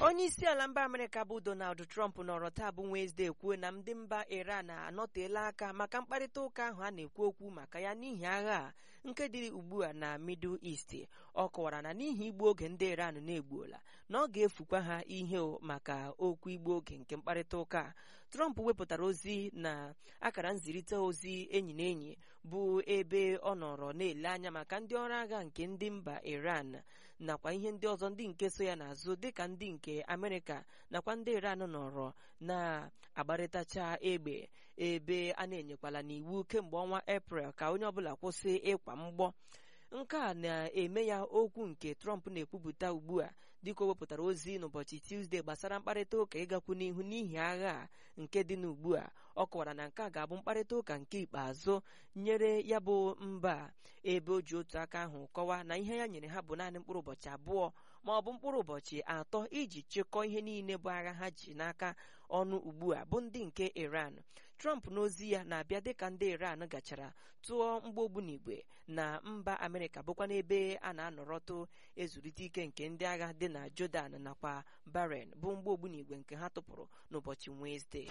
onye isi ala mba amerịka bụ donald trump nọrọ taa bụ wenesde kwuo na ndị mba iran anọteela aka maka mkparịta ụka ahụ a na-ekwu okwu maka ya n'ihi agha a nke dị ugbu a na middle east ọ kọwara na n'ihi igbu oge ndị iran na-egbuola na ọ ga-efukwa ha ihe maka okwu igbu oge nke mkparịta ụka trump wepụtara ozi na akara nzirịta ozi enyi na enyi bụ ebe ọ nọrọ na-ele anya maka ndị ọrụ agha nke ndị mba iran nakwa ihe ndị ọzọ ndị nke so ya n'azụ dịka ndị nke amerịka nakwa ndị iran nọrọ na-agbarịtacha egbe ebe a na-enyekwala n'iwu kemgbe ọnwa eprel ka onye ọbụla kwụsị ịkwa mgbọ nke a na-eme ya okwu nke trump na-ekwupụta ugbu a dịka o wepụtara ozi n'ụbọchị tuzdee gbasara mkparịta ụka ịgakwu n'ihu n'ihi agha a nke dị n'ugbu a ọ kọwara na nke a ga-abụ mkparịta ụka nke ikpeazụ nyere ya bụ mba ebe o ji otu aka ahụ kọwaa na ihe ya nyere ha bụ naanị mkpụrụ ụbọchị abụọ ma ọ bụ mkpụrụ ụbọchị atọ iji chịkọọ ihe niile bụ agha ha ji n'aka ọnụ ugbu a bụ ndị nke iran trump n'ozi ya na-abịa dịka ndị iran gachara tụọ mgbogbu n'igwe na mba amerịka bụkwa n'ebe a na-anọrọtụ ezurite ike nke ndị agha dị na jordan nakwa bahrain bụ mgbogbu n'igwe nke ha tụpụrụ n'ụbọchị wenesde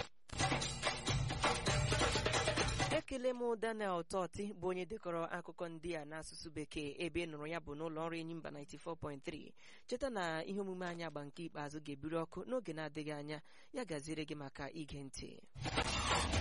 ekele m daniel tọti bụ onye dekọrọ akụkọ ndị a n'asụsụ bekee ebe ị nụrụ ya bụ n'ụlọ ọrụ enyi mba 94.3 cheta na ihe omume anyị agba nke ikpeazụ ga-ebiri ọkụ n'oge na-adịghị anya ya gaziere gị maka ige ntị